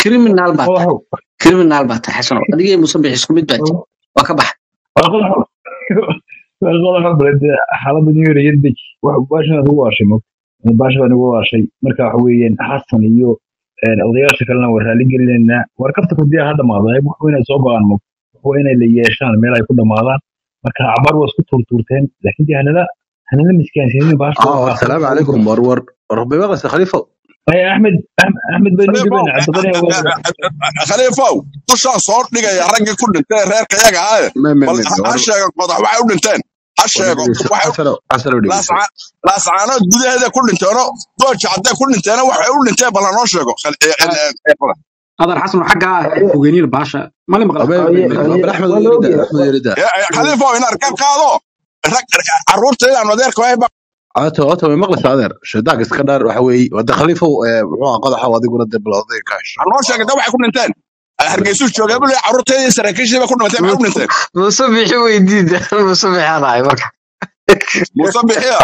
criminal baa tahay qodaxow criminal baa tahay xasano adigii musabix isku mid baa jira waa ka baxa waa qodaxow waa qodaxow balade xaaladda new york iyo dej baashan ugu waashay mo baasha baan ugu waashay marka waxa weeyaan xasan iyo een, odayaasha kalena waa raali gelinaynaa war kabta kudiya ha dhamaada wax waa inay soo go-aan mo waa inay la yeeshaan meel ay ku dhamaadaan marka cabaar waa isku tuurtuurteen laakiin dee hanala hanala miskaansiinin baasha اه السلام عليكم ورور ربي بغس خليفه ay axmed Ahm- axmed baynu khaliifow dhibayna cabdiqani khaliifow dushaan soo dhigaya raggii ku dhintay reerka iyaga ahaye ما ما bal ما ha ha ور sheego qodax waxay u dhinteen ha sheego waxay حسن حسن ودي laasca- laascaanood gudaheeda ku dhinteeno dooja hadday ku dhinteena waxay u dhinteen bal hanoo sheego Khal- eh, eh, eh, qodax. هذا الحسن حقها فوقيني الباشا ما لي مغلق أبي Aye, احمد waa la يريد ogyahay احمد يريد Eh, eh, khaliifow inaad ka qaado rag carruurta inaan adeerka wahay عاته عاته ما مغلس هذا شداك اسكندر وحوي ود خليفه وحوا قضى وادي قول دب الوضع كاش hanoo sheega da waxay ku dhinteen hargeysuu joogay bule carruurteedii saraakiishiiba ku dhimatay maxay u dhinteen musabixi weydiida musabixi anahay marka muuse bixiya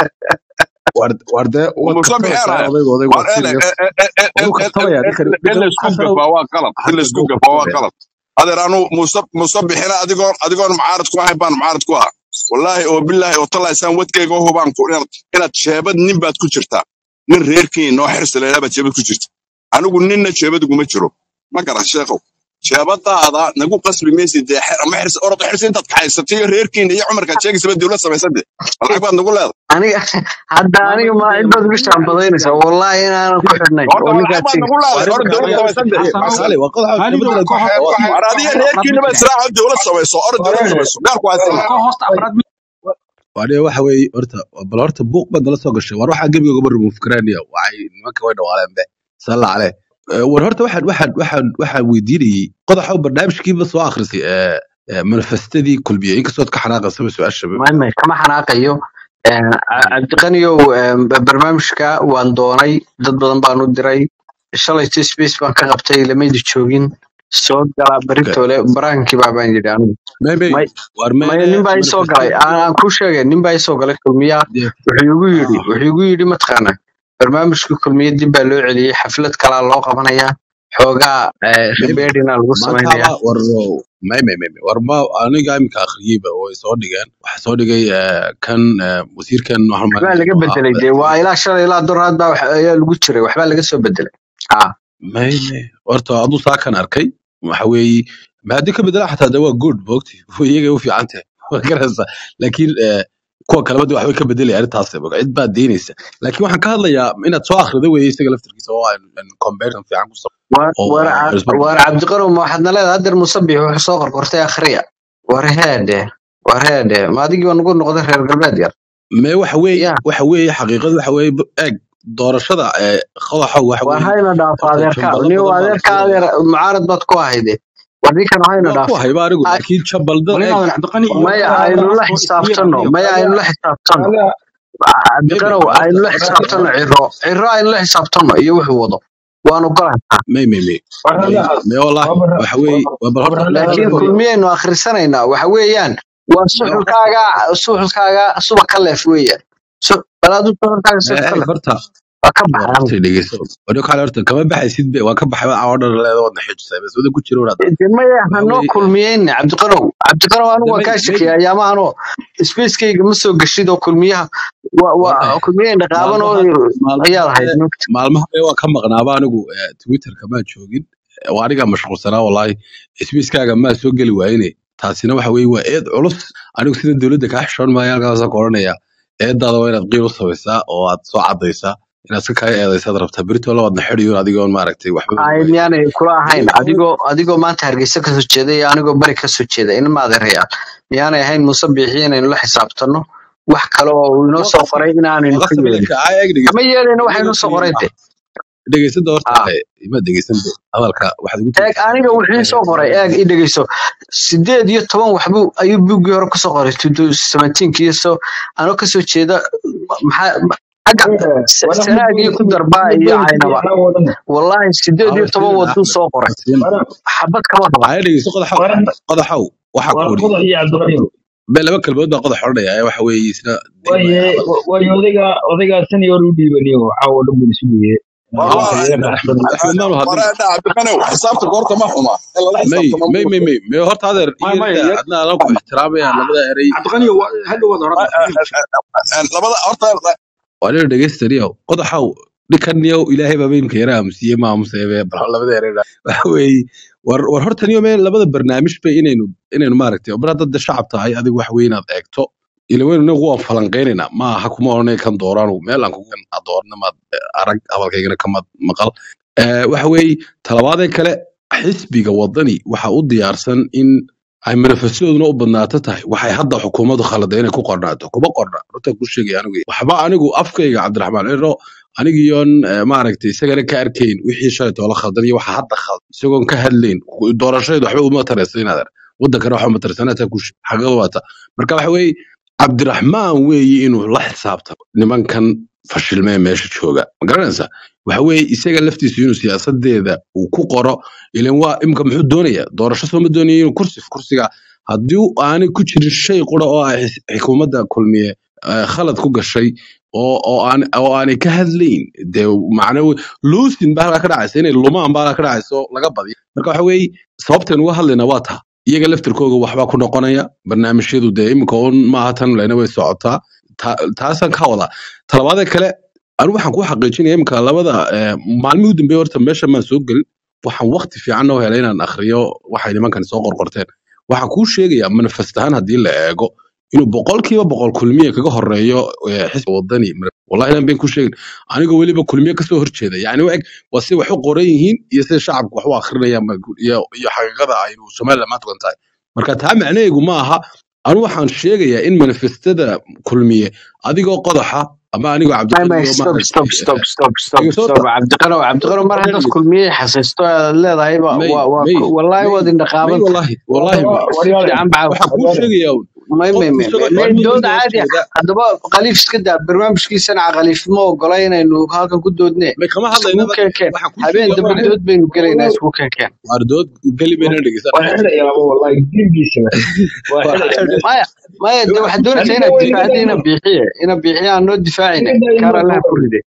ورد ورد ود muuse كتبه bixiya ساعه anahay وضع وضع War- eh, وسيريس eh, eh, eh, eh, ودو eh, كتبه يا ذكر in la isku حسن gafaa waa qalad in la حسن isku دو gafaa waa كتبه qalad adeer anu muuse muuse bixina adigoon adigoon mucaarad ku ahayn baan mucaarad ku ahaa wallaahi oo bilaahi oo talaysaan wadkayga oo hubaan ku inaad inaad sheebad nin baad ku jirtaa nin reerkiin noo xirsi leedaa baad sheebad ku jirta anigu ninna sheebad uguma jiro ma garan sheekow sheebadaada nagu qasbi maysid dee xer- ama xirsi orod xirsi intaad kaxaysatay iyo reerkiina iyo cumarkaad sheegaysaba dowlad samaysade lacag baad nagu leedahay aniga hadda ما aniga ma بدي intaad ugu shaambadaynaysaa wallahi inaanan ku xidhnayn horta oo lacag ninkaad baad sheegaysa nagu leedahay hore dowlad وارد samaysade حسن خالي وقضى خالد بدل كو البحر كو war adiga reerkiina ba israaca dowlad samayso orod dowlad samayso gaarku haysana كو هوست افراد وأنا waxa weeye horta bal horta buuq baad nala soo gashay war waxaa gebiga uga remove karaanaya waxay nimanka way dhawaaleen be salla caleh war horta waxaan waxaan waxaan waxaan weydiinayay qodaxa barnaamijkiiba soo akhrisay ee ee manifestadii kulmiye inkastood ka xanaaqaysaba su-aasha maymay kama xanaaqayo Een, Ca- cabdiqaniyow een, ba- barnaamijka waan doonay dad badan baan u diray shalayto space baan ka qabtay lamaydi joogin soo gala Okay. beritoole baraankii baa baan yidhi anigu maybe may war maya meene nin baa ii soo galay manifestadii aan aan kuu sheegay nin baa ii soo galay kulmiyaa dee wuxuu igu yidhi wuxuu igu yidhi mataqaana barnaamijkii kulmiya dib baa loo celiyey xaflad kalaa loo qabanayaa xoogaa eh, maybe ribeerina lagu samaynayaa maantaaba war may may may may war ma aniga iminka akhriyeyba way soo dhigeen waxaa soo dhigay ee, kan ee, wasiirkan waxaan waxbaa malinaya laga inuu ahaa bedelay dee waa ilaa shalay ilaa doraad baa wax- ayaa lagu jiray waxbaa laga soo bedelay ah may may horta aduu saa kan arkay waxa weeye ma haddii ka bedela xataa de waa good moogti iyaga u fiican tahay waa garanaysaa laakiin eh, kuwa kaleba de waxbay ka bedelaya arrintaas moog, cid baa deynaysa laakiin waxaan ka hadlayaa inaad soo akhrido weeye isaga laftarkiisa oo aan comparison fiican ku sab war oo war aan Ca- isbarbar war cabdiqarow ma waxaad naleedahay hadeer musabix wuxuu soo qorqortay akhriya war heede war heede ma adigii baa nagu noqday reer galbeed yar me waxa weeye ya waxa weeye xaqiiqadu waxa weeye b- eeg doorashada ee qodaxa waxa war weeye hayna dhaafo horta adeerka jambado niyo badan baa la adeerka filayaa adeer mucaarad baad ku ahayde war ninkan hayna waa ku dhaafo hayba anigu Ay, laakiin jambalda ولين eeg هذا عبد القني maya هذا aynu la هذا xisaabtano maya aynu la xisaabtano Wala- maybe cabdiqarow horta aynu la horta xisaabtano ciro ciro aynu la xisaabtano iyo wuxuu wado waanu golaynaa may may may wala- may may wallahi waa bara- waxa weeye waa- waa bal waa horta bara- laakiin hadalka kulmiyaynu akhrisanaynaa waxa weeyaan waa me horta suxulkaaga suxulkaaga suba ka leef weeyaan Su- bal aduu suxulkaaga suba ka eeg leef horta waa ka war baxay horta dhegeyso wado kale horta kama baxaysid be waa ka baxay waa odhan leedo wadna xijisay bas wada ku jiro wadaad de maya waxa hanoo weeye kulmiyeyne cabdiqarow cabdiqarow anigu waan may kaa maybe shakiyay ayaamahanoo spacekayga ma soo geshid oo kulmiyaha wa- wa- wallahi kulmiyayn dhaqaaban oo maalmaha ayaad maalmaha ahayd mogta maalmaha be waa ka maqnaaba anigu eh, twitterka maa joogin Eh, waa aniga mashquulsanaa wallahi sbiiskaaga maa soo geli waayne taasina waxa weeye waa eed culus anigu sida dowladda kaa xishoon maayo halkaasaan ku odhanaya eedaada waa inaad qiil u samaysaa oo aad soo cadaysaa inaad iska kaaga eedaysaad rabtaa berito labaadna xidhiyo adigoon maaragtay waxba ay miyaanay kula ahayn adigoo adigoo maanta hargeysa kasoo jeeda iyo anigoo bari kasoo jeeda in maadeerayaal miyaanay ahayn muuse biixi inaynu la xisaabtano wax kale oo uu inoo waa soo qasab qoray inaanaynu waa ka qasab yeelin laka aa eeg kama dhegeyso yeelayno waxa inaga inoo soo qoray fiiriyo de dhegeysada horta ah eh, ima dhegeysanta hadalka waxaad ugu eeg tegeysaa aniga wuxuu ii soo qoray eeg i dhegeyso sideed iyo toban waxbuu ayuu buuggii hore kusoo qoray seventeenkii so anoo kasoo jeeda maxaa xagga se- wala- sanaagii ku darbaa iyo caynaba wallahi sideed iyo hawar toban siina waduu axmed soo qoray siina wala- xabad kama raba aya dhegeyso qodaxow wala- qodaxow waxaa wala ku odhi qodax iyo cabdiqaniyo be laba kalmood baa qodax odhanaya ee waxa weeye isna waaye hadal waaye odayga odayga senior u dhiibaniyo caawa dhan buu isu dhiibay war ها waa احمد احمد مالو war هادين eedha cabdiqanow xisaabta goorta ma xuma in lala مي xisaabtamo مي مي مي مي هورت هذا maya maya يرجع yar عندنا انا كو احترامي لبدا اري cabdiqaniyo hadhow waad horada labada horta وانا دغيستريو قدحو dhikanniyow ilaahay baa imka yara aamusiye ma aamuseebe bal labada ereera waxa weeye war war hortaniyo meel labada barnaamij bay inaynu inaynu maaragtay bar hadda dad shacab tahay adigu wax weyn aad eegto ila weyn inagu waan falanqaynaynaa ma aha kuma oranay kan dooraan meel aan kugan adoorna maad arag hadalkaygana kamad maqal Eh, waxa weeye talabaadee kale xisbiga wadani waxa u diyaarsan in ay manifestadooduna u badnaato tahay waxay hadda xukuumaddu khalada inay ku qornaato kuma qorna runta ku sheegay anigu waxba anigu afkayga cabdiraxmaan ciro anigiyoon eh, maaragtay isagana ka arkayn wixii shalay toola khaldan iyo waxa hadda khaldan isagoon ka hadlayn doorashaydu waxba uma taraysa inaad ar wadankana waxa uma taraysa inaad taa ku xaqada waata marka waxa weeye cabdiraxmaan weeye inuu la xisaabtamo nimankan fashilmee meesha jooga ma garanaysaa waxa weeye isaga laftiisu inuu siyaasadeeda uu ku qoro ilan waa imka muxuu doonaya doorasho sooma doonaya inuu kursi kursiga haddii aanay ku jirin shay qura oo ay xis- xukuumadda kulmiye eh, khalad ku gashay oo oo aan oo aanay ka hadlayn dee macna we- loosin baa halkaa ka dhacaysa inay lumaan baa halkaa ka dhacaysa oo laga badiyo marka waxa weeye sababteen uga hadlayna waa taa iyaga laftirkooga waxbaa ku noqonaya barnaamijyadu dee imika un maaha tan lena way socotaa Ta- taasaan ka wadaa talabaada kale anu waxaan ku xaqiijinaya imika labada eh, maalmihii u dambeeye horta meesha maan soo gelin waxaan waqti fiican oo helay inaan akhriyo waxay nimankan soo qorqorteen waxaan kuu sheegayaa manifest ahaan haddii la eego inuu boqolkiiba boqol kulmiye kaga horeeyo eh, xisbi wadani wallahi inaan been ku sheegin anigoo weliba kulmiye kasoo horjeeda yani wa eg waa si wax u qoran yihiin iyo sida shacabku wax u akrinayaan ba- iyo iyo xaqiiqada aynu somaliland maanta kugan tahay marka taa macnaheegu ma aha anu waxaan sheegayaa in manifestada kulmiye adigoo qodaxa ama anigoo may cabdiqani may oo stop maaragtay stop stop stop stop iga soo stop ta cabdiqano cabdiqano mar haddaad kulmiyey xasaysto aad leedahay ba may waa waa may ku- wallaahi may waad may indhaqaaban tahay wallahi wallahi may si waryaale fiican baa waxaan kuu waryaale sheegayaa un may may qofku may isagoo may may cilmi dood kasoo caadi ah horjeeda haddaba khaliif iska daa barnaamijkiisana khaliif ma ogola inaynu halkan ku doodne may kama iskugu hadlaynaba keenkeen waxaan kuu habeen sheegayaa dambe maaha dood baynu gelaynaa iskugu keenkeen waar dood geli mayna dhegeysan waa xidhayaaba wallahi dilgiisaba waa waa xidhaya xidhay maya maya de waxaad doonaysaa aniga inaad waa iga difaacda ina daayo biixiye ina biixiye aan noo difaacine iga daayo kaar marka allaha ku ride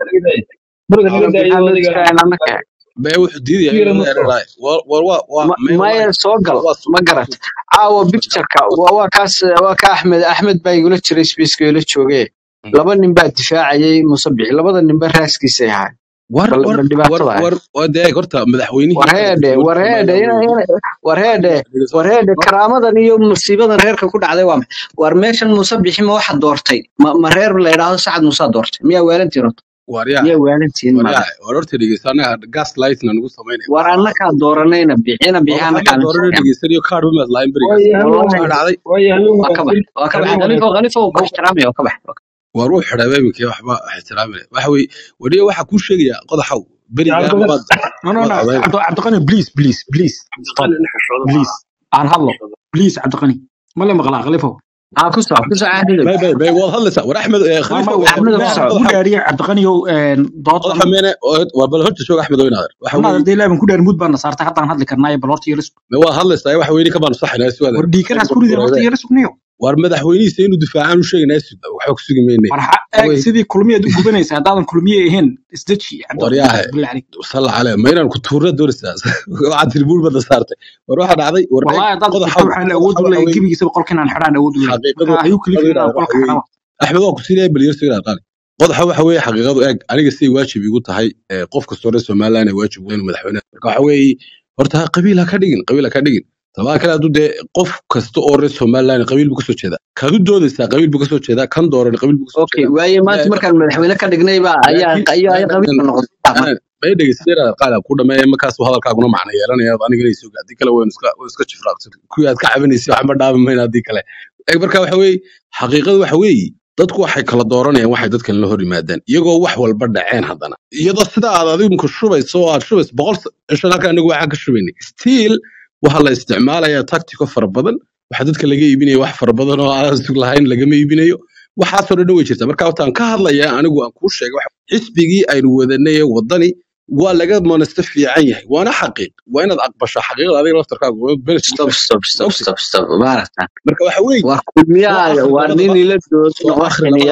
marka ina iga daayo biixaan noo adiga difaacin annaka bee wuxuu diidayaa fiira inuu ma soo ereeraay war war waa waa Ma- may maya wallahi soo gal waa ma garat caawa pictureka waa waa kaas waa ka axmed axmed baa igula jiray spaceka ila jooge laba nin baa difaacayay musabix labada ninba raaskiisay ahaay war bal war bal war dhibaatada ahayd war waa dee horta madaxweynihii war qaranka heedhe war jamhuuriyadda heedhe somaliland ina weeye ina war heedhe dhegeyso war heedhe karaamadan iyo musiibadan reerka ku dhacday waa maxay war meeshan musabixi ma waxa doortay ma, ma reer la yidhaahdo sacad musaa doortay miyaa waalantiin horta waaryaha miyaa waalantiin maada waaryaha war horta dhegeyso annaga gas lightna nagu samaynaya war maaha annakaa dooranayna bixina war bixi waxaa annakaa kaa doorana dhegeysanayo kaar umaad lahayn berigaas waayo habeen wallahi waxaa dhacday waayo habeen waa ka bax wanaagsan waa ka bax habeen khalifa wanaagsan khalifa waa ku ixtiraamaya waa ka bax war uu xidhay iminkii waxba ixtiraamina waxa weeye wariye waxaa kuu sheegayaa qodaxow berigaan cabdiqani baad no no baad no codayn cabdi cabdiqani please please please stop please aan hadlo please cabdiqani ma le maqlaa khalifow ها كسر كسر عهد bay bay bay waad hadlaysaa war axmed eh, ma khalifa ma waa أحمد ilaah كسر baan ku dhaariye cabdiqaniyow qodaxa doodan meene waa bal horta joog axmed oo inaader waxa anaa weeye arday ilaah baan ku dhaari mud baan na saartay haddaan hadli karnaayo bal horta yara sug ma waa hadlaysaa waxa weeye kamaan saxinaa suwaada war dhiikanaas ku rideen horta yara sugniyo war madaxweynihiisa inuu difaacaan u sheegaynaa sug waxba ku sugi mayne war ha waxa eeg weeye sidii kulmiyaad u gubanaysa haddaadan kulmiye ahayn isdeji cabdiqani waryaahe billah calayk salla calee ma inaan ku tuurna doonaysaa waxaad tiribuul bada saartay war waxaa dhacday war eeg wallahi haddaad qodaxa jirto waxaan awood qodaxa u waxa leeyahay weeye gebigiisaba qolkinaan xidhaan awood u leeyahay xaqiiqadu marka hayuu xaqiiqadu kalifin inaan inaader qolka waxa weeye xidhaba axmed waa ku siinaya bal yarso inaad qaali qodaxa waxa weeye xaqiiqadu eeg aniga siday waajib igu tahay eh, qof kastoo reer somaliland ay waajib ugu inuu madaxweyne marka waxa weeye horta qabiil ha ka dhigin qabiil ha ka dhigin tabaa kale hadduu dee qof kasta oo reer somaliland qabiil buu kasoo jeedaa kaad u doodaysaa qabiil buu kasoo jeedaa kan dooran qabiil buu kasoo أوكي jeedaa وأي ما ilaahay تمركن مدحوينة كدقني بقى أي laakiin أي أي قبيل من نقطة may dhegeystayaal qaala ku dhameeya markaas hadalkaaguna macna yeelanaya anigana isoo haddii kale waynu iska waynu iska jifraaqsan kuwii aad ka cabinaysay waxba dhaabi mayna haddii kale eeg marka waxa weeye xaqiiqadu waxa weeye dadku waxay kala dooranayaan waxay dadkan la hor yimaadaan iyagoo wax walba dhaceen haddana iyadoo sida aad adigu shubayso oo aad shubayso boqol cishan halka anigu waxaan ka shubaynay still waxaa la isticmaalayaa tactico fara badan waxaa dadka laga iibinaya wax fara badan oo aan sug lahayn lagama iibinayo waxaasoo dhan way jirta marka wataan ka hadlayaa anigu aan kuu sheegay waxa- xisbigii aynu wadanay ee wadani waa laga monasto fiican yahay waana xaqiiq waa inaad aqbasho xaqiiqda adiga laftarkaaga waa benefit stop stop stop ogta stop stop بارك marka waxa weeye وكل soo مياه akhri وانين labadaba يلدوا soo akhri وحنيا labadaba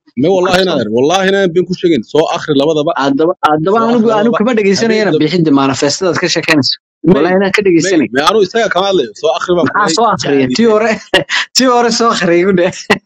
me wallahi inaan wallahi inaan been ku sheegin soo akhri labadaba haddaba haddaba soo anigu akhri anigu labadaba kama habeen dhegeysanayana lab bixidda manifestadaad ka sheekeynayso may wallahi inaan ka may dhegeysanay may anu isaga kama hadlayo soo akhri baan maxaa kuleey soo akhriya tii jaanibe hore tii hore soo akhriya gudhe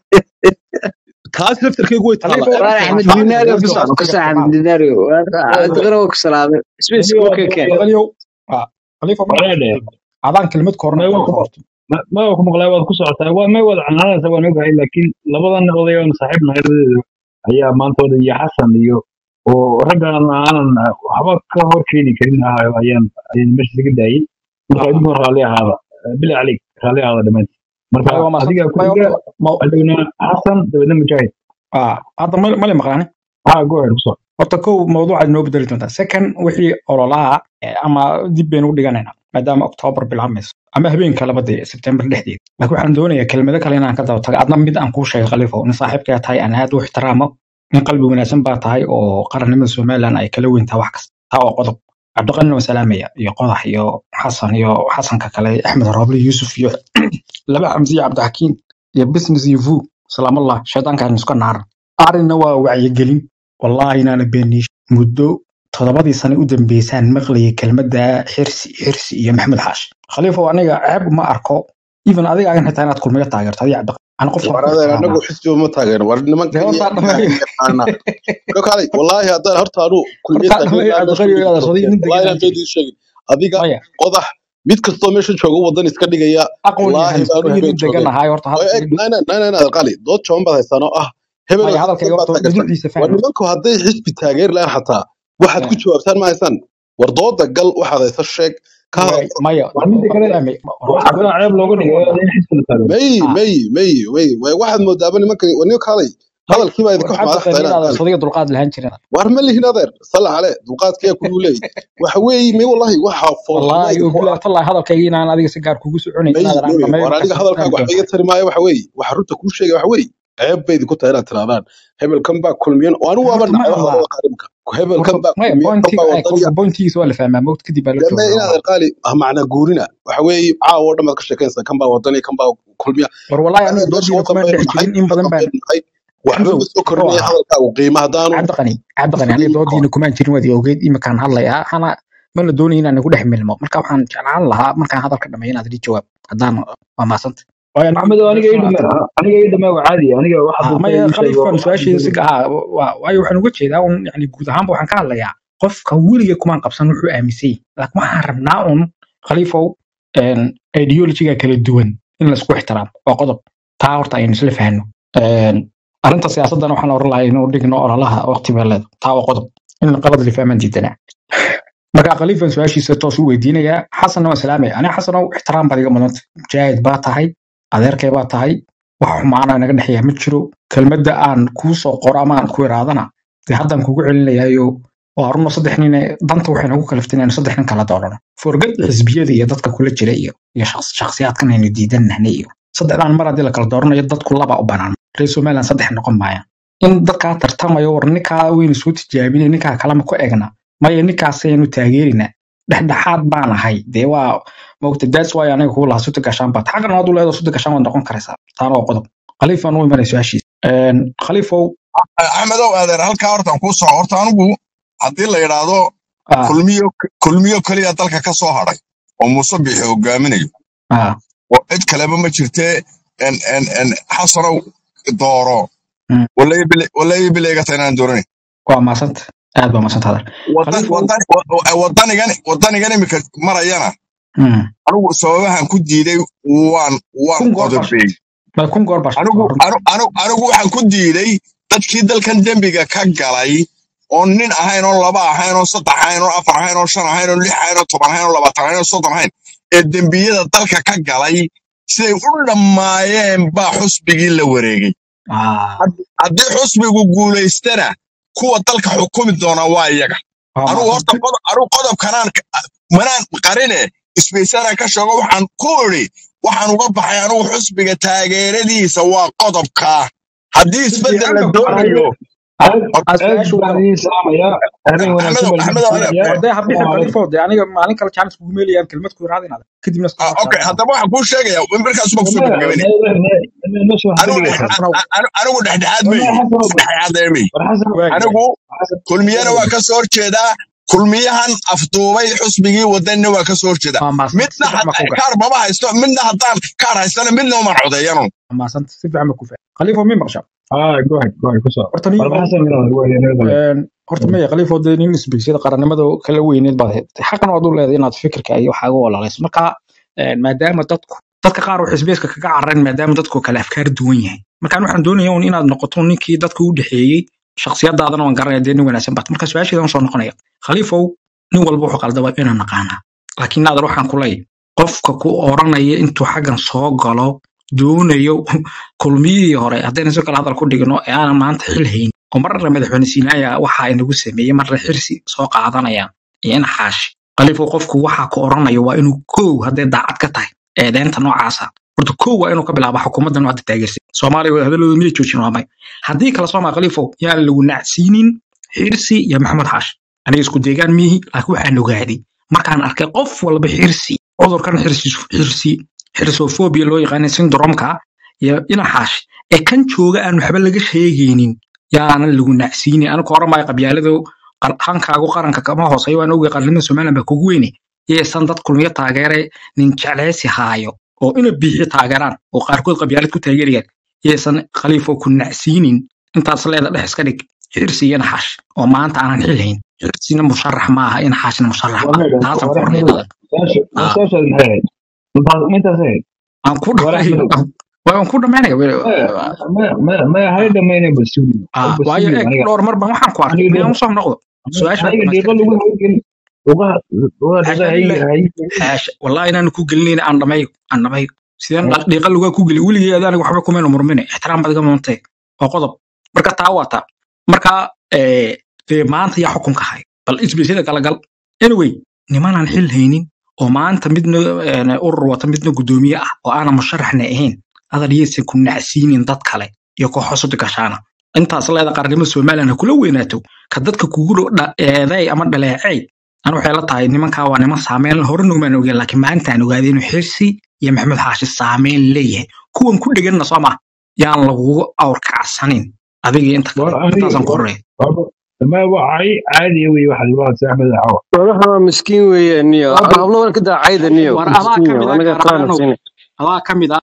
taas laftarkeygu way taala khaliifo war eeg axmed taas dinaario let's ku go socdo ku waqtiga soo axmed isticmaal dinaario cabdiqani waa ku salaamay spaceka aniga u kekeen khaliifo ah, khaliifo ma walaadhe adaan kelmad koorna ma ku waa ku horto ma- ma waa ku maqlay waad ku socotaa waa may wada canaanaysa waan ogahay laakiin labadan oday oon saaxiib nahay labadeeda ayaa maantooda iyo xasan iyo oo raggan aanan waxba ka hor keeni karin ahayo ayaan ayaan meesha iga daayay marka idinku raalli ahaada bila calik raalli ahaada dhammaantiin marka maya waa maasanta adigaa ku maya xiga horta ma- adowna xasan dabeedna mujaahid ah, hadda ma ma la maqlaani ha go ahead ku soco horta kow mawduucaad noo bedeli doontaa second wixii ololaha eh, ama dib baynu u dhiganaynaa maadaama oktoobar bilaabmayso ama habeenka labada sebtembar dhexdeeda laakiin waxaan doonayaa kelmado kale inaan ka daba tago adna mid aan kuu sheegay khaliifo nin saaxiibkaa tahay aan aad u ixtiraamo nin qalbi wanaagsan baa tahay oo qarannimada somalilan ay kala weyn tahay wax kasta taa waa qodob cabdiqanina waa salaamaya iyo qodax iyo xasan iyo xasanka kale axmed roble yuusuf iyo laba xamsi iyo cabdixakiin iyo business iyo vu salaamallah shaydaankaan iska naaran arrinna waa wacyigelin wallaahi inaana beeniish muddo toddobadii sano u dambeysaan maqlayay kelmadda xirsi xirsi iyo maxamed xaashi khaliifow aniga ceeb ma arko even adiga agan xitaa inaad kulmiga taageerto adiga cabdi ana qofkan war ku adeer ixtiraamaa anagu xisbiba ma taageero war dee nimankan iyo hortaa ilaahay dhameeyo yaqaana kakaalay wallaahi haddaan horta anu kulmiye hortaa taageer dhameeyo lahaa meesha cabdiqani weliga inaad ka sodii nin degan doorteen wallahi inaan aan jirin beedii sheegin adiga maya qodax mid kastoo meesha jooga wadan iska dhigaya aqoon wallaahi yahan baanu sodii habeen nin degan joogeen ahay horta way eg hadalkayga nana nana nana qali dood jaban baad haystaan oo ah hebel maya oo xisbi hadalkayga baad horta taageertaan duduciisa war fahmi nimanku hadday xisbi taageer lahaan xataa waxaad ku jawaabtaan ma haysaan war dooda gal waxaad haysa sheeg ka hadal way maya waa midda kale fahmi waxa horta kaloo ceeb looga dhigo in xisbi la taageero may ah may may may way waxaad moodaaba nimankan war nimanka halay may hadalkii baa idinka war xumaada cabdiqani xataa inaan inaad qali sodiga dulqaad lahaan jirin war ma lihin adeer salla cale dulqaadkaya kugu leey waxa weeye may wallahi waxa foolxumo wallaahi idinku obilaa ah tallahi hadalkayga inaan adiga si gaar kugu soconayn may inaadan aan may dhameeyo war markaas aniga hadalkaaga fahmi waxba doontaa iga tari maayo waxa weeye waxa runta kuu sheegay waxa weeye ceeb bay idinku tahay inaad tirahdaan hebelkan baa kulmiyan oo anigu waaba horta ma nacay hadlaa hadalada qaarimka hebelkan horta baa maya kulmiyan kan pointiga baa ay wadaniya kolka pointigiisa waa la fahmaa mawt kadib baa la deme joogaa inaad waa erqaali ah macna guurina waxa weeye caawa oo dhan baad ka sheekaysaa kan baa wadaniya kan baa kulmiya war wallaahi anigu meesha doodiina wadan kumaan baynu dhex nahay jirin in badan baan wadan baynu nahay waxba xamsow ma soo muxuu kordhinaya ahaa hadalkaagu qiimo haddaanu cabdiqani cabdiqani aniga fadhiyin ka hor doodiina kumaan jirin waad i ogeyd iminkaan hadlayaa hana mana doonaya inaan igu dhex milmo marka waxaan jeclaan lahaa markaan hadalka dhameeyo inaad ii jawaab haddaan waa maasanta waayo anigu maxamed oo aniga ii meeshan dhame aad aniga ii dhame waa caadi aniga waxa ah dadka maya ii sheego khaliifan waxa su-aasheeda si dadka ah waa- waayo waxaan uga jeedaa un yani guud ahaanba waxaan ka hadlayaa qofka weliga kumaan qabsan wuxuu aaminsan yahay laakiin waxaan rabnaa un khaliifow ideologiga kala duwan in laisku ixtiraamo waa qodob taa horta aynu isla fahno arrinta siyaasaddana waxaan oran lahaa inuu dhigno ololaha waqti beeleed taa waa qodob in qalad la fahmaan diidanaa marka khaliifan su-aashiisa toos u weydiinayaa xasanna waan salaamaya aniga xasanow ixtiraam baad iga mudanta mujaahid baa tahay adeerkay baa tahay wax xumaana naga dhexeeya ma jiro kelmadda aan kuu soo qoro ama aan ku iraadana dee haddaan kugu celinayaayo waa runo saddex nin danta waxay nagu kaliftay inaynu saddex nin kala doorano forgad xisbiyada iyo dadka kula jira iyo iyo shaqs- shakhsiyaadkan aynu diidanahna iyo saddexdaan mar haddii la kala dooranayo dadku laba u banaan reer somaliland saddex noqon maayaan in dadkaa tartamayo war ninkaa waynu soo tijaabinay ninkaa kalema ku egna maya ninkaasaynu taageerina dhexdhexaad baan ahay dee waa mogta daas waay aniga kuu lahaa suti gashaan baad xaqna hadduu leedo suti gashaan waad noqon karaysaa taana waa qodob khaliifaan u imanay su-aashiisa khaliifow axmedow adeer halkaa hortaan kuu soco horta anigu haddii la yidhaahdo ah kulmiyo kulmiyo keliya dalka ka soo hadhay oo muuse bixi hogaaminayo ah oo cid kaleba ma jirtee en en en xasanow dooro mm, walayi bileegata inaan dooranay waa maasanta aad baa maasanta hadal wadan khaliifow wadan wa- wadanigan wadanigan imika marayana mm, anigu sababahan ku diiday waan waan kun goor baa qodobey sheegtay ma kun goor baa sheegtay anigu waa runta anu- anu- anigu waxaan ku diiday dadkii dalkan dembiga ka galay oo nin ahayn oo laba ahayn oo saddex ahayn oo afar ahayn oo shan ahayn oo lix ahayn oo toban ahayn oo labaatan ahayn oo soddon ahayn ee dembiyada dalka ka galay siday u dhammaayeen baa xusbigii la wareegay ah Had- haddii xusbigu guulaystana kuwa dalka xukumi doona waa iyaga waa anugu horta maasanta qodob anugu qodobkanaan ka- manaan qarine isbaysana ka sheego waxaan ku idhi waxaan uga baxay anugu xusbiga taageeradiisa waa qodobkaa haddii isbeddel la fiican ba ku doonayo Ah, aad ah, aad su-aashu baan waa idiin salaamayaa habeen wanaagsan axmedow baan idiin axmedow aniga salaamayaa wadee habixi salaamu calaykum khaliifo dee aniga maalin kale jaanis kugu meelayaan kelmad ku iraadinaada kadibna iska Ah, soo okay saarnaa haddaba waxaan kuu sheegaya markaas baa kusoo maya gabagabeynaya meesha waxaa ka anigu dhigaysaa xasanow anigu dhexdhexaad maya meyi xasanow dhexdhexaad meyi war xasan waag waag anigu xasan kulmiyana waa ka soo horjeedaa kulmiyahan afduubay xusbigii wadanina waa ka soo horjeedaa waa maasanta si midna fiican baa had- ku gacan kaar mama haysto midna haddaan kaar haystana midna uman codeeyano waa maasanta si fiican baa ku fahan khaliifo mi maqsha ah go ahead go ahead ku soo horta war niyo xasan inoo waa inaga galay een, horta maya khaliifo dee nin isbigsiyada qarannimada kala weyneed baad hayd xaqan waad u leedahay inaad fikirka iyo waxaaga walaalayso marka een, maadaama dadku dadka qaar waxay isbeeska kaga carareen maadaama dadku kale afkaar duwan yahay markaan waxaan doonaya un inaad noqoto ninkii dadka u dhexeeyey shakhsiyadaadana waan garanaya dee nin wanaagsan baad marka su-aasheedan soo noqonaya khaliifow nin walba wuxuu qaldaba inaan naqaanaa laakiin naadan waxaan ku leeyahay qofka ku oranaya intuu xaggan soo galo doonayo kulmiyihii hore haddayna si kale hadal ku dhigno ee aanan maanta xil hayn oo marna madaxweyne siinaaya waxa inagu sameeyey marna xirsi soo qaadanayaan iyo in xaashi khaliifow qofku waxa ku oranayo waa inuu kow hadday daacad ka tahay eedeynta noocaasa horta kow waa inuu ka bilaabo xukuumaddan hadda taageersay soomaaliya wada hadalooda miyay joojin waa may haddii kale soomaa khaliifow yaan lagu nacsiinin xirsi iyo maxamed xaashi aniga isku deegaan miihi laakiin waxaan ogaaday markaan arkay qof walba xirsi cudurkan xirsi xirsi xirsofobia loo yaqaana syndromka iyo inaxaash ee kan jooga aan waxba laga sheegaynin yaanan lagu nacsiinin anigu oran maayo qabyaalado qal- hankaagu qaranka kama hooseeyo waan ogay qarnimada somaliland baa kugu weyne yaysan dad kulmiyo taageere nin jecleysi haayo oo ina biixi taageeraan oo qaarkood qabyaalad ku taageerayaan yaysan khaliifo ku nacsiinin intaas leeda dhex iska dhig xirsi iyo naxaash oo maanta aanan xil hayn xirsina musharax maaha inaxaashna musharax waa maaha meedha taasaan war ku axmedow ornay saasha war ah saasha maxay ahayd intaas intaas ahayd aan ku war dhamay axmedow waan ku dhamaynaya maya maya maya maya hay dhamayna bal sugi ah bal waayo sugi eeg aniga dhowr mar baan waxaan ku arkay aniga inaan dhiiqa usoo noqdo su-aasha aniga dhiiqa dhamaystirka lagu haygelin ugaha ugaha dhiiqa xaasha hay lilah hay xaasha wallahi inaan ku gelinayna aan dhamayo aan dhamayo sideen Eh, dhiiqa lagaa ku geli weligay adaaniga waxba kumayna murmine ixtiraam baad iga muntay waa qodob marka taa waa taa marka eh, dee maanta yaa xukunka hay bal isbiisyada kala gal anyway nimanaan xil haynin oo maanta midna eh, urur wata midna guddoomiye ah oo aanan musharaxna ahayn adal yaysan ku nacsiinin dad kale iyo kooxo sudi gashaana intaas leeda qarnimo somaliland ha kula weynaato ka dadka kugu dhow dha- eeday ama dhaleecay anu waxay la tahay nimankaa waa niman saameyn hore nugumaan ogeen laakiin maantaan ogaaday inuu xirsi iyo maxamed xaashi saameyn leeyahay kuwan ku dheganna soo maha yaan lagugu awrkacsanin adiga inta war kale aniga intaasaan ku war horreeya war ma waa caadi wey waxaad igu hadsa axmed cawa walaha waa miskiin weeye niyo Waaba- hablo waan ka daacayda niyo war adaa miskiin ka yo mid ah anaga qaana gaaraanow siin adaa ka mid ah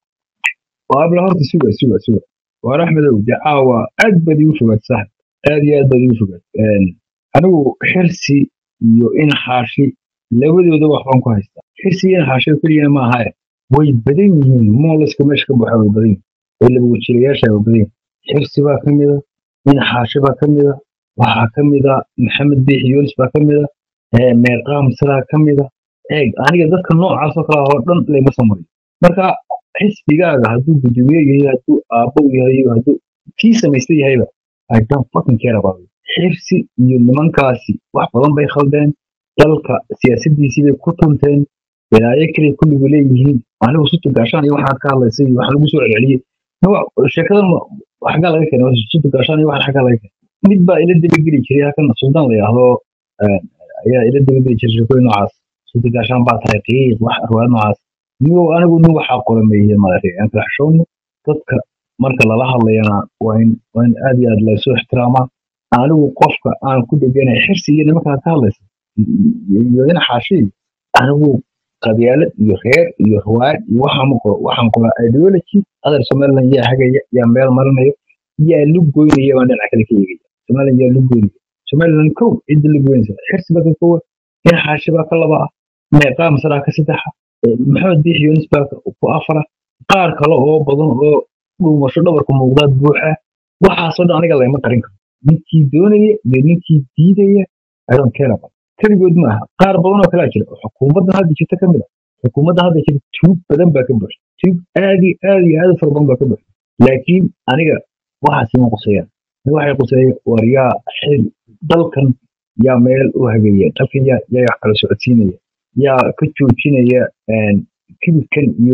waa abla horta suga suga suga war axmedow de caawa aad baad igu fogaad sax aad iyo aad baad igu fogaad Een, anigu xirsi iyo inxaashi labadooda waxbaan ku haystaa xirsi iyo inxaashi keliyana ma ahae way badan yihiin moolaska meesha ka buxa way badan yihiin way laba wajilayaasha way badan yihiin xirsi baa ka mida inxaashi baa ka mida waxaa ka mida maxamed biix yunis baa ka mida ee, meerqaam sidaa ka mida eeg aniga dadka noocaas oo kale oo dhan layma soo marin marka xisbigaaga hadduu gudoomiye yahay hadduu aabbo yahay hadduu kii samaysta yahayba I don't fucking care about it. xirsi iyo nimankaasi wax badan bay khaldeen dalka siyaasadiisii bay ku tunteen balaayo kale kulligu leeyihiin anigu sutu gaashaan iyo waxaad ka hadlaysay iyo waxa lagu soo celceliyey Nawa- sheekadan ma- xaggaa laga keenay sutu gaashaan iyo waxaan xaggaa laga keenay mid baa ila dabageli jiray halkan suldaan la yidhaahdo eh, ayaa ila dabageli jiray sheekooyin noocaas sutu gaashaan baa tahay qiiq wax arwaad noocaas nigo anigu nin waxaa qorameeyey maaragtay aan kala xishoono dadka marka lala hadlayana waa in waa in aad iyo aad laysoo ixtiraamaa anigu qofka aan ku dheganay xirsi iyo nimankaa ka hadlaysa iyo in xaashii anigu qabyaalad iyo reer iyo ruwaad iyo waxaan ma qoro waxaan qoraa ideology adar somaliland yaa hagaya yaa meel marinaya yaa lu goynaya baan dhinaca kale ka eegaya somaliland yaa lu goynaya somaliland kow cidda lu goynaysa xirsi baa ka kowa in xaashi baa ka laba ah meeqaa masalaa ka saddexa eh, maxamed biix yunis baa ka- ku afara qaar kale oo badan oo dhuumasho dhabarka muuqdaad buuxa waxaasoo dhan aniga layma qarin karo ninkii doonaya iyo ninkii diidaya I don't care about keligood maaha qaar badan oo kalaa jira oo xukuumaddan hadda jirta ka mid a xukuumadda hadda jirta tuug badan baa ka buuxda tuug aad iyo aad iyo aad u fara badan baa ka buuxda laakiin aniga waxaas ima quseeyaan aniga waxay quseeya war yaa xil dalkan yaa meel u hagaya dalkan yaa yaa wax kala socodsiinaya yaa ka joojinaya een, kibirkan iyo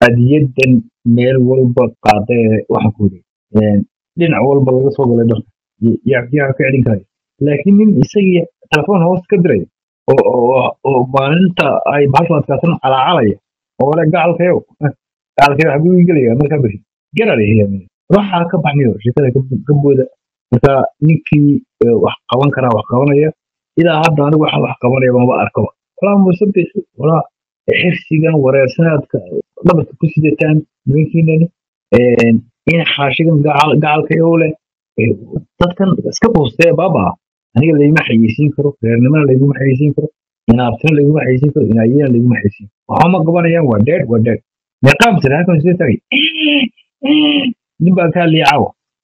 adiyadan meel walba qaada ee waxaan ku yidhi een, dhinac walba laga soo galay dharka yaa yaa ka celin karaya laakiin nin isagii telefoon hoos ka diray oo oo oo maalinta ay bahashu adkaatan calaacalaya oo le gacalkayow gacalkayow xaguu ii gelaya markaa beri gararaya waxaa ka baxnayo shekada ka- ka booda marka ninkii eh, wax qaban karaa wax qabanaya ilaa hadda anigu waxaan wax qabanaya maba arkaba walaa musabix walaa xirsigan wareersanaadka dhabarka ku sidataan nimankiinani in xaashigan gacal- gacalkayow leh eh, dadkan iska quustee baaba aniga layguma xayeysiin karo reernimana layguma xayeysiin karo inaabtina layguma xayeysiin karo inaayana layguma xayeysiin waxaa ma qabanayaan waa dead waa dead meeqaam tira halkan soo tagay nin baa kaa liicaw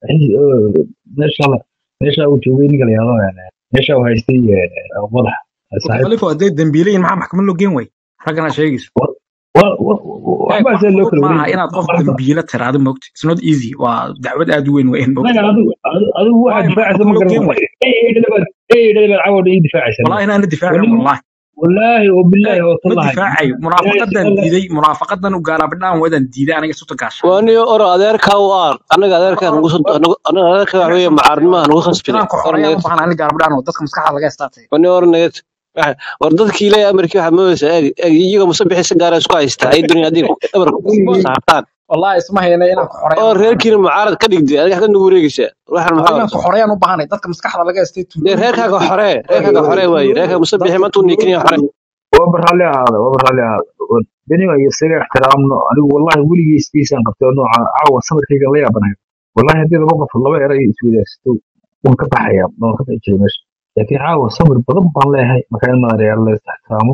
meesha la- meesha uu joogay ninka la yahdo meesha uu haystay eh, madaxa saaxiib khalifa hadday dambiilayin maxaa maxkamad loo geen way raggana sheegayso wa- wa- wa- Eeg, waxbaa wax see loo fudud kala maaha wareegi inaad qof marka dambiile tiraado moogta it's not easy waa dacwad aad u weyn weyn moogta maya adigu adigu- adigu waxaad waayo difaacaysa maxkamad ma loo geen garan way eedhadhabaad cawada ii difaacaysa wallahi inaana difaacayn wani wallahi wallaahi oo bilaahi oo ma tallahi difaacayo ilaahay munaafaqadan subxaana diiday munaafaqadan u gaalaabidhaan wadan diiday aniga suta gaashaan waaniyo oro adeerkaa u aar anaga adeerkaa nugu anaga adeerkaa waxa weeye macaarimaha nugu khasbine inaan ku or xoreeyaan u naga baahan aniga gaalaabidhaan oo dadka maskaxda laga istaatay wani or naga war dadkii ilaahay amarkii waxaa moodaysaa eeg eeg iyaga musabixi si gaara isku haystaa ay dunya adiga dhabarka ku saartaan wallahi isma hayna inaan ku xoreeyaan oo u baahan reerkiina mucaarad ka dhigtay adiga xagga nugu wareegaysaa waxaan waa maxaa inaan ku xoreeyaan u baahanay dadka maskaxda laga istay dee tuulooyinka iyo reerkaaga dadka xoree reerkaaga xoree waaye reerkaaga musabixi dadka maanta uu niikinaya xoree waa barraalli ahaada waa barraalli ahaada beniga iyo isaga ixtiraamno anigu wallahi weligii isbiisaan qabtay oo nooca caawa samirkayga la yaabanayo wallahi haddii laba qof laba eray iswadaagsato waan ka baxaya waan ka bixi jiray meesha laakiin caawa samir badan baan leeyahay marka in madareyaal la is ixtiraamo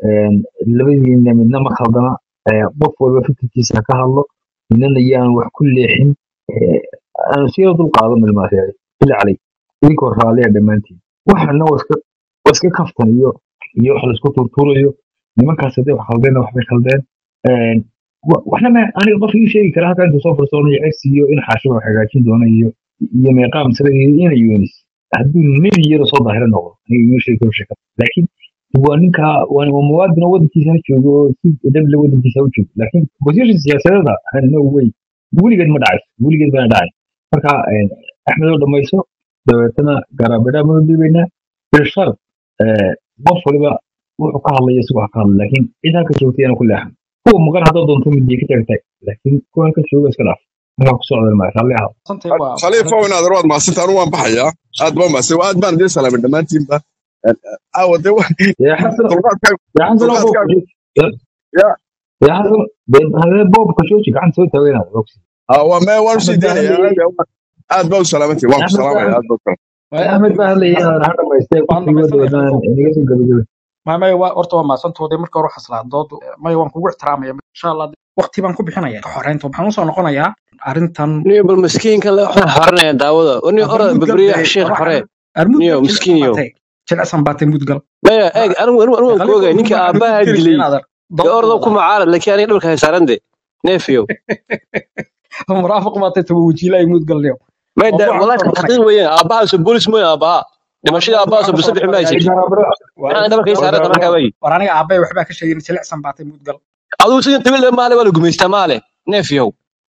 labadiina midna ma khaldana Eh, qof walba fikirkiisa ha ka hadlo midnana yaan wax ku leexin Eh, aanu siyada dul qaadan ilmaariyaay ila calay idinkoo raalliya dhammaantiin waxana waa iska waa iska kaftan iyo iyo wax laisku turtuurayo nimankaas hadday wax khaldeenna waxbay khaldeen Een, wa- waxna ma aniga qof ii sheegi kara halka intuu soo farsoonayo ex iyo in xaashiba wax hagaajin doona iyo iyo meeqaam sare iyo ina yunis hadduu nebi yaro soo daahira noqdo aniga iima sheegi karo sheeka laakiin waa ninka waa waa muwaadin oo wadankiisa ha joogo oo si dable wadankiisa ha u joogo laakiin position siyaasadeeda no way weligeed ma dhacayso weligeed bana dhacay marka een, axmed oo dhamayso dabeetana garaabidhaa ma dhiibaynaa bilshar eh, qof waliba wuxuu ka hadlaya isagoo ha ka hadla laakiin cid halka joogtay yana ku leexan kuwa maqan haddaad doonto midiya ka taagtaag laakiin kuwa halka jooga iska dhaaf markaa ku socda ma raalli ahaa santay waa khaliifow inaad rawaad mahadsantaa anu waan baxayaa aad baan mahadsan aad baan idiin salaamay dhammaantiinba aawa dee wa- يا حسن dulqaadkaa يا حسن بوب dulqaadkaa يا ya يا حسن هذا بوب كشوشي قاعد نسوي توينا Ah, waa mee waan usii احمد daynayaa بهلي aad aad baa u salaamantii waan ku احمد salaamaya بهلي aad baa u salaamay احمد بهلي انا هذا ما يستاهل waan كل يود dhamaysanaya ودان khaliifow نيجي قبل ma maya waa horta waa maasantooda marka hore xaslaa dood maya waan kugu ixtiraamaya insha allah waqti baan ku bixinaya xoreynta waxaan usoo noqonayaa arrintan niyo bal maskiinkan le waxaan xoranaya daawada wani ora arba mudgal babriya dee sheekh war xoree waxaan ar niyo mudgal jilicsan miskiiniyo baatay jilicsan baatay mudgal maya eeg anigu anigu anigu waan ku khaliifow ogay run ninkii waxaan ugu aabbaha gelisa dilay inaadan dee dood ordo ku wallahi macaarad laakiin aniga dhabarka haysaaran de neefiyow muraafiq baatay taba wajiilay mudgal leo may da mawduucaan wallahi usoo ka noqonaya xaqiiq weeyaan aabbahaas boolis mooy aabbaha war dhimashada aabbahaas mawduucaan usoo bisabix ma noqonaya haysatid war maxaa dhabarka haysaaran وقال markaa wey war aniga aabay waxbaa ka sheegin jilicsan baatay mudgal adigu sidan tabil maale waa la gumaystaa maale neefiyow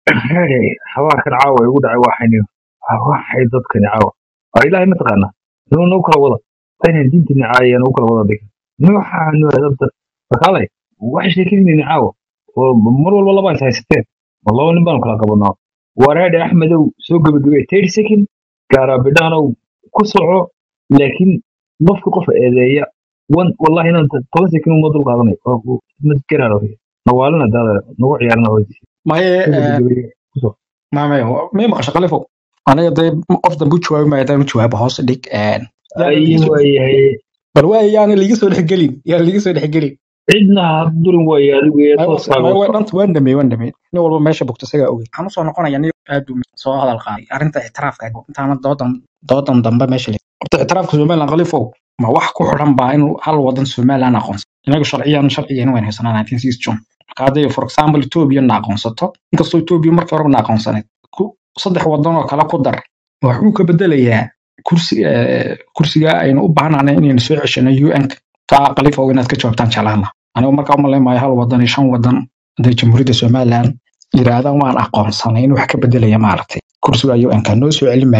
حوارك العاوة يقول عوا حنيو waxay dadkani caawa waa ilaahay mataqaana inuu noo kala wada aynan diinta nicaaya noo kala wada dhigin nooxaanu adabta markaalay waxay sheekadinayna caawa oo mar walba laba is haysateen ma laba nin baanu kala qabanaa wareedhe axmedow soo gebagabee thirty second gaaraabidhaanow ku soco laakiin qofka qof eedeeya wan wallahi inaan toban second uma dul qaadanayo madgaraaro nawaalina daada nagu ciyaarna hoydiisa maye soo gebagabee ku soco ma maya may maqasho khaliifow aniga dee qof dambe u jawaabi maayo hadaan u jawaabo hoos dhig yaana ay liiga soo waayahay bal waaya yaana liiga soo dhexgelin yaana liiga soo dhexgelin cidna ha durin waayo adigu ee Maya waa tooskaaga maya u waa soco dhanta waan dhameey waan dhameey nin walba meesha bogto isagaa ogey waxaan usoo noqonaya nin aad u soo hadal qaaday arrinta ictiraafka intaana doodan doodan dambe meesha le horta ictiraafka somaliland khaliifow ma wax ku xidhan baa in hal wadan somaliland aqoonsan inaga sharciyan sharcigeena waan haysanaa 1960 june marka hadday for example ethiopia na aqoonsato inkastoo ethiopia markii horeba na aqoonsaneed ku saddex wadan oo kale ku dar waxuu ka bedelayaa kursi eh, kursiga aynu u baahnana inaynu soo ceshano un taa khaliifow inaad ka jawaabtaan jeclaan lahaa anigu markaa u malayn maayo hal wadan iyo shan wadan hadday jamhuuriyadda somaliland yiraahdaan waan aqoonsanay in wax ka bedelaya maaragtay kursiga un-ka noo soo celin maayo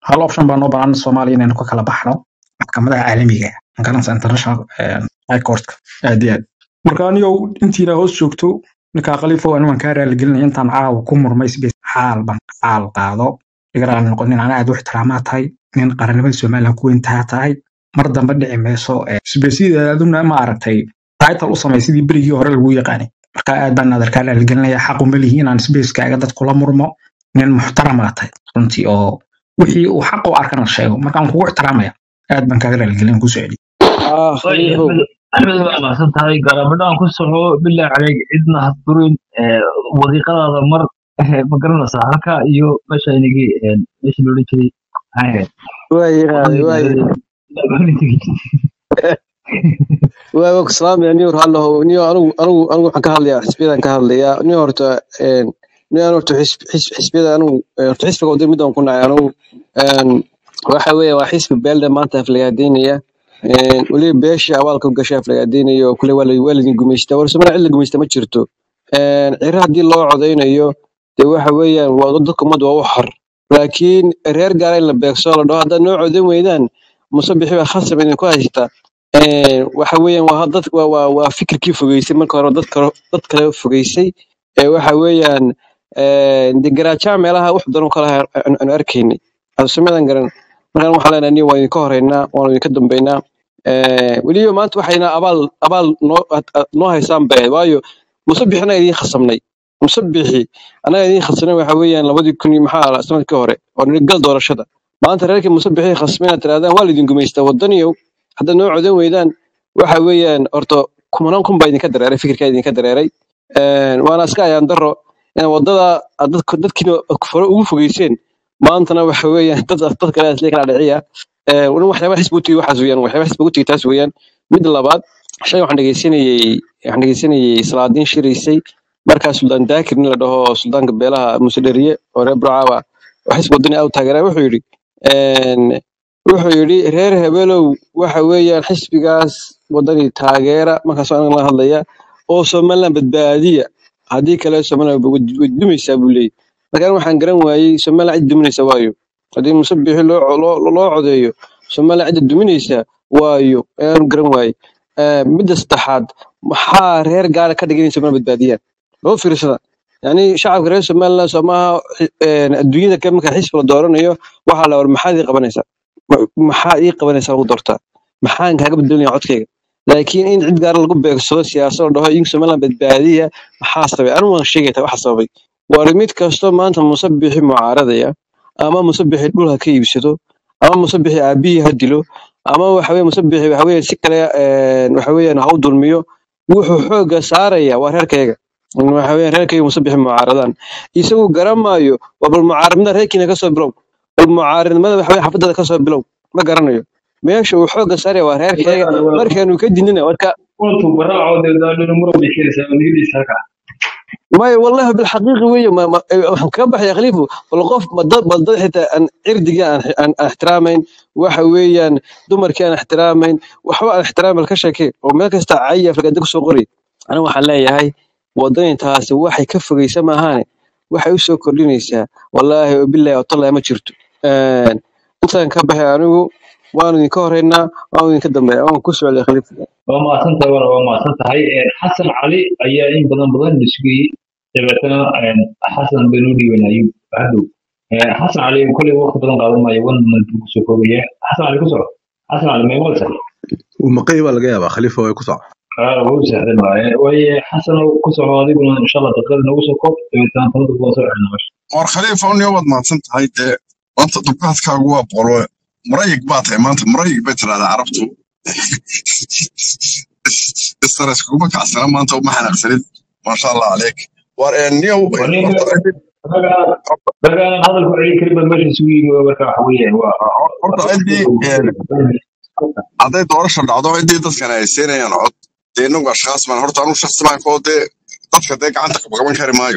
hal option baa noo banaan soomaaliya inaynu ka kala baxno maxkamadaha caalamiga ah magaranaysa international eh, high courtka aad iyo aad marka anigow intiina hoos joogto ninkaa khaliifow anigu waan kaa raaligelinaya intaan caawa ku murmay sbes xaal ban xaal qaado igaraal noqon nin ana aad u ixtiraamaa tahay nin qarannimada somalilan ku weyntaa tahay mar dambe dhici mayso sbesida aduna ma aragtay title u samay sidii berigii hore lagu yaqaanay marka aad baan nadarkaa raaligelinaya xaqu ma lihi inaan sbeskaaga dad kula murmo nin muxtaramaa tahay runtii oo wixii uu xaq u arkana sheego markaan kugu ixtiraamaya aad baan kaaga raaligelin ku soceli ah طيب khaliifow احمد احمد بقى ما سنتهاي قرابنا كل سحو بالله عليك عندنا هتدورين وظيقة هذا مر ما قرنا صح iyo meesha inigi meesha loo dhigay haya waa yaqaanay waa yaqaanay waa waa ku salaamaya niyo hallo niyo anigu anigu anigu waxaan ka hadlayaa xisbiyadan ka hadlayaa niyo horta een niyo anigu horta xisb- xisb- xisbiyada anigu eh, horta xisbiga wadada mid aan ku nacay anigu een waxa weeye waa xisbi beelde maanta aflagaadeynaya een weliba beesha abaalka u gashay aflagaadeynaya oo kule waa la- waa laidin gumaystaa war somaliya cid la gumaysta ma jirto een ciro haddii loo codaynayo dee waxa weeyaan waa dadka ummadda waa u xor laakiin reer gaara in la beegsoo la dhaho haddaad noo codan weydaan musabixi baa khasab idinku haysta Een, waxa weeyaan waa dad waa waa waa fikirkii fogeysay marka hore dad kale dad kale fogeysay ee waxa weeyaan een de garaajaa meelaha wax daran kala aan arkaynay asamadan garan markaan waxaan leenahay niyo waa idinka horeynaa waan idinka dambeynaa ee weliba maanta waxayna abaal abaal noo ad- ad- noo haysaan bee waayo musabixi anaga idiin khasamnay musabixi anaga idiin khasamnay waxa weeyaan labadii kun iyo maxaa la sanadkii hore oo nili gal doorashada maanta reerkii musabixi khasmay inaad tirahdaan waa laidin gumaystaa wadaniyow haddaad noo codan weydaan waxa weeyaan horta kumanaan kun baa idinka dareeray fikirkaa idinka dareeray Een, waana iska ayaan daro in wadada aad dadka dadkiina fore ugu fogeyseen maantana waxa weeyaan dad dad kale isla kala dhiciya Een, wali waxyaaba xisbi u tigi waxaas weeyaan waxyaaba xisbi u tigi taas weeyaan mid labaad shay waxaan dhegeysanayey waxaan dhegeysanayey salaadiin shiraysay markaa suldaan daakir nin la dhaho suldaanka beelaha musedheriye oo reer burcaaba oo xisbi wadani aad u taageeraa wuxuu yidhi een, wuxuu yidhi reer hebelow waxa weeyaan xisbigaas wadani taageera markaasoo aniga la hadlaya oo somaliland badbaadiya haddii kale somaliland way way dumaysaa buu leeyahy markaan waxaan garan waayey somaliland cid duminaysa waayo haddii musabixi loo loo loo codeeyo somaliland cidda duminaysa waayo ayaan garan waayey Eh, midda saddexaad maxaa reer gaara ka dhigay inay somaliland badbaadiyaan loo fiirsada yani shacabka reer somaliland soo maaha eh, adduunyada ka marka xisbi la dooranayo waxaa la war maxaad ii qabanaysaa Ma- maxaa ii qabanaysaa lagu doortaa maxaan kaaga bedelinaya codkayga laakiin in cid gaara lagu beegsado siyaasad la dhaho in somaliland badbaadiya maxaa sababay anigu waan sheegaya waxa sababay war mid kastoo maanta musabixi mucaaradaya ama musabixi dhul ha ka iibsado ama musabixi aabihii ha dilo ama waxa weye musabixi waxa weye si kale een, waxa weeyaan ha u dulmiyo wuxuu xooga saaraya waa reerkayga waxa weeyaan reerkayga musabixi mucaaradaan isagu garamaayo waa bal mucaaradnimada reerkiina kasoo bilow bal mucaaradnimada waxa weye xafadada kasoo bilow ma garanayo meesha uu xooga saaraya waa reerkayga markaanu ka dinina warka قلت براعة ده مرة بيشيل سامي ساكا maya wallahi bilxaqiiqi weeye ma- ma- eh, waxaan kaga baxaya khaliifo bal qof ma dad bal dad xitaa aan cirdiga aan aan aan ixtiraamayn waxa weeyaan dumarkii aan ixtiraamayn waxba aan ixtiraam bal ka sheekee oo meel kasta caya aflagaada kusoo qori aniga waxaan leeyahay wadanintaasi waxay ka fogeysa maahaane waxay u soo kordhinaysaa wallaahi wabilaahi watallahi ma jirto Een, intaan ka baxay anigu waanu idinka horeynaa waanu idinka dambeeya waan ku socday khaliifo waa mahadsantahay wana waa mahadsantahay xasan cali ayaa in badan badan la sugayey dabeetana xasan baynu u dhiibanaa ayub hadhow xasan cali kolley waqti badan qaadan maayo one month buu kusoo koobaya xasan cali ku soco xasan cali may maqlaysaa uu maqay baa laga yaabaa khaliifa way ku soco aa wuu sahlan waaye waaye xasan ku soco adiguna insha allah daqiiqada nagu soo koob dabeetana talada kuwa soo celina meesha war khaliifa uniyo waad mahadsan tahay dee maanta dubkaadkaagu waa boqolo murayig baa tahay maanta murayig bay tidhahdaa carabtu istares kuma kacsana maanta uma xanaaqsanid maasha allah caleyk war niyow waa ninka horta ciddi ragaa ragaa hadalku celin karin baa meesha isugu yimi marka waxa weeyaan waa horta ciddii hadday doorasha dhacdo ciddii dadkan ay siinayaan cod dee inagu ashkaas baan horta anu shaksi baan koo dee dadka dee gacanta qaban kari maayo